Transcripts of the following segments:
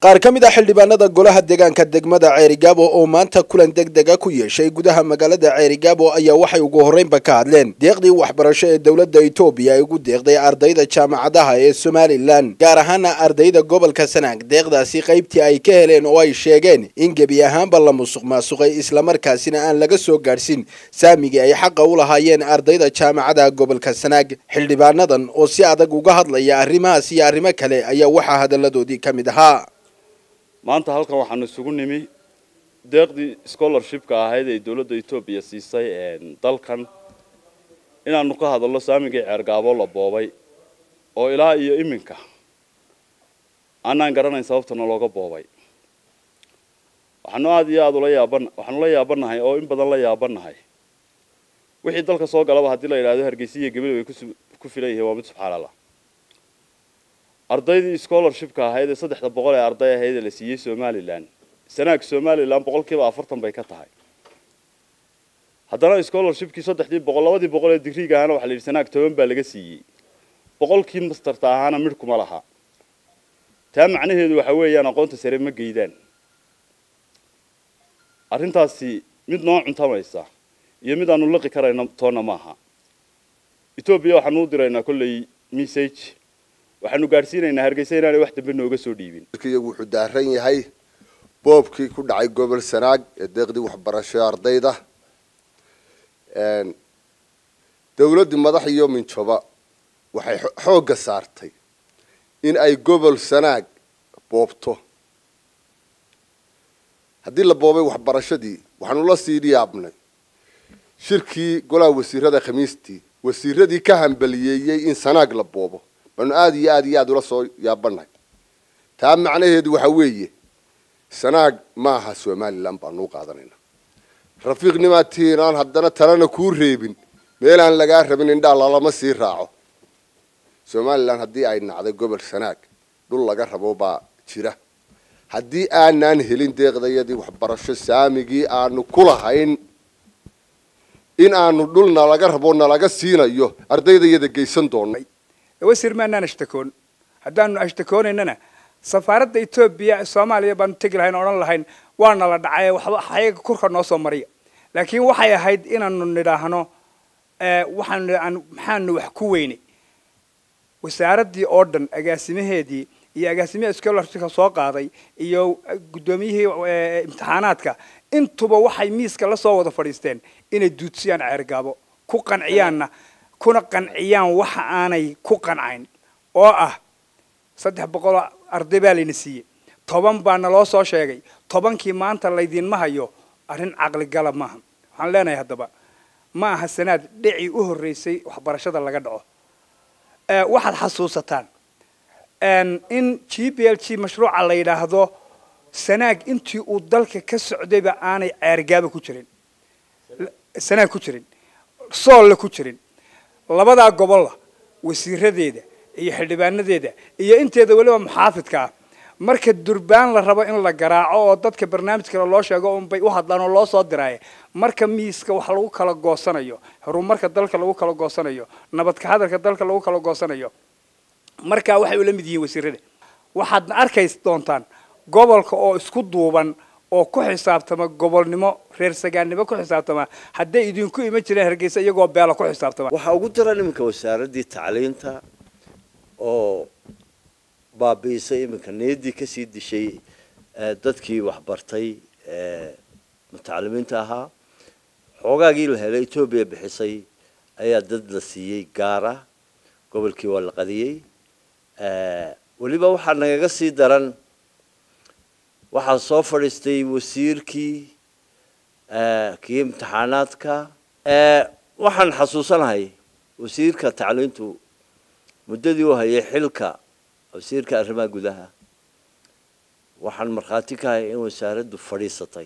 qaar ka mid a xildhibaanada golaha deegaanka degmada ceerigaabo oo maanta kulan degdega ku yeeshay gudaha magaalada ceerigaabo ayaa waxay ugu horreynba ka hadleen deeqdii waxbarasho ee dowladda etoobiya ay ugu deeqday ardayda jaamacadaha ee somalilan gaar ahaana ardayda gobolka sanaag deeqdaasi qaybtii ay ka heleen oo ay sheegeen in gebi ahaanba la musuq maasuqay islamarkaasina aan laga soo gaadhsin saamigii ay xaqa u lahaayeen ardayda jaamacadaha gobolka sanaag xildhibaanadan oo si adag uga hadlaya arrimahaas iyo arrimo kale ayaa waxaa hadalladoodii ka mid ahaa maanta halkan waxaanu isugu nimi deeqdii scholarshipka ahayd ee dowladda etoobiya siisay dalkan inaanu ka hadalno saamigii ceergaabo la boobay oo ilaa iyo iminka aanaan garanayn sababtana looga boobay waxaanu aada iyo aada ula yaaban waxaanu la yaabanahay oo in badan la yaabanahay wixii dalka soo galaba haddii la yidhahdo hargeysa iyo gabil way ku filan yihiin waa mid subxaan allah ardaydii scholarshipka ahayd ee saddexda boqol ee arday ahayd ee la siiyey somalilan sanaag somalilan boqolkiiba afartan bay ka tahay haddana scholarshipkii saddexdii boqol labadii boqol ee digriga ahaana waxa la yidhi sanaag toban baa laga siiyey boqolkii masterta ahaana midh kuma laha taa macnaheedu waxa weeyaan aqoonta sare ma geydaan arrintaasi mid noo cuntamaysa iyo mid aanu liqi karayno toonna maaha etoobiya waxaanu u diraynaa kolley message waxaanu gaadhsiinaynaa hargeysa inaanay wax dambe nooga soo dhiibin iyagu wuxuu daaran yahay boobkii ku dhacay gobol sanaag ee deeqdii waxbarasho ardayda dawladdii madax iyo minjoba waxay xoogga saartay in ay gobol sanaag boobto haddii la boobay waxbarashadii waxaanu la sii yaabnay shirkii golaha wasiirada khamiistii wasiiradii ka hambaliyeeyey in sanaag la boobo baanu aada iyo aada iyo aada ula soo yaabanahay taa macnaheedu waxa weeye sanaag ma aha somalilan baanu u qaadanayna rafiiqnimatiin aan haddana talena kuu reebin meelaan lagaa rabin indhaa lalama sii raaco somalilan haddii ay nacday gobol sanaag dhul laga rabo baa jira haddii aanaan helin deeqdayadii waxbarasho saamigii aanu ku lahayn in aanu dhul nalaga rabo nalaga siinayo ardaydayada geysan doono wasiir maanaan ashtakoon haddaanu ashtakoonaynana safaaradda etoobiya soomaaliya baanu tegi lahayn odhan lahayn waana la dhacay waxba ayaga kurka noo soo mariya laakiin waxay ahayd inaanu nidhaahno waxaanu maxaanu wax ku weynay wasaaraddii oo dhan agaasimaheedii iyo agaasimihii scholarshipka soo qaaday iyo guddoomiyihii imtixaanaadka intuba waxay miiska la soo wada fadhiisteen inay duudsiyaan ceergaabo ku qanciyaanna kuna qanciyaan waxa aanay ku qancayn oo ah saddex boqoloo arday baa layna siiyey toban baa naloo soo sheegay tobankii maanta laydinma hayo arrin caqligala maaha waxaan leenahay haddaba ma aha sanaad dhicii u horreysay waxbarashada laga dhaco waxaad xasuusataan in g b l g mashruuca la yidhaahdo sanaag intii uu dalka ka socdayba aanay ceergaaba ku jirin sanaag ku jirin soolle ku jirin labadaa gobolla wasiiradeeda iyo xildhibaanadeeda iyo inteeda weliba muxaafidka ah marka durbaan la rabo in la garaaco oo dadka barnaamijkale loo sheego unbay u hadlaan oo loo soo diraaye marka miiska wax lagu kala goosanayo horumarka dalka lagu kala goosanayo nabadka hadalka dalka lagu kala goosanayo markaa waxay ula mid yihiin wasiirada waxaadna arkays doontaan gobolka oo isku duuban oo ku xisaabtama gobolnimo reer sagaannimo ku xisaabtama hadday idinku iman jireen hargeysa iyagoo beela ku xisaabtama waxaa ugu daran iminka wasaaraddii tacliinta oo baabi'isay iminka niyaddii kasii dishay dadkii waxbartay mutacalimiinta ahaa xoogaagii la helay etoobiya bixisay ayaa dad la siiyey gaara gobolkii waa la qadiyey weliba waxaa nagaga sii daran waxaa soo fadhiistay wasiirkii kii imtixaanaadka waxaan xasuusanahay wasiirka tacliintu muddadii uu hayay xilka wasiirka arrimaha gudaha waxaan markhaati ka hay in wasaaraddu fadhiisatay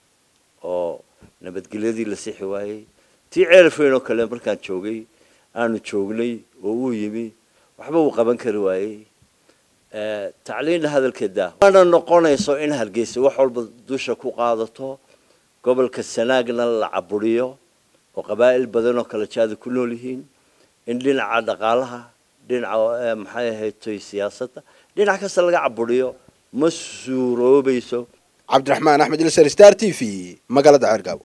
oo nabadgelyadii la sixi waayey tii ceelfayn oo kale markaan joogay aanu joognay oo uu yimi waxba uu qaban kari waayey tacliinna hadalkeeda waana noqonayso in hargeysa wax walba dusha ku qaadato gobolka sanaagna la caburiyo oo qabaa'il badan oo kala jaada ku nool yihiin in dhinaca dhaqaalaha dhinaca maxay ahayd toy siyaasadda dhinac kasta laga caburiyo ma suuroobayso cabdiraxmaan axmed ilser star t v magaalada ceergaabo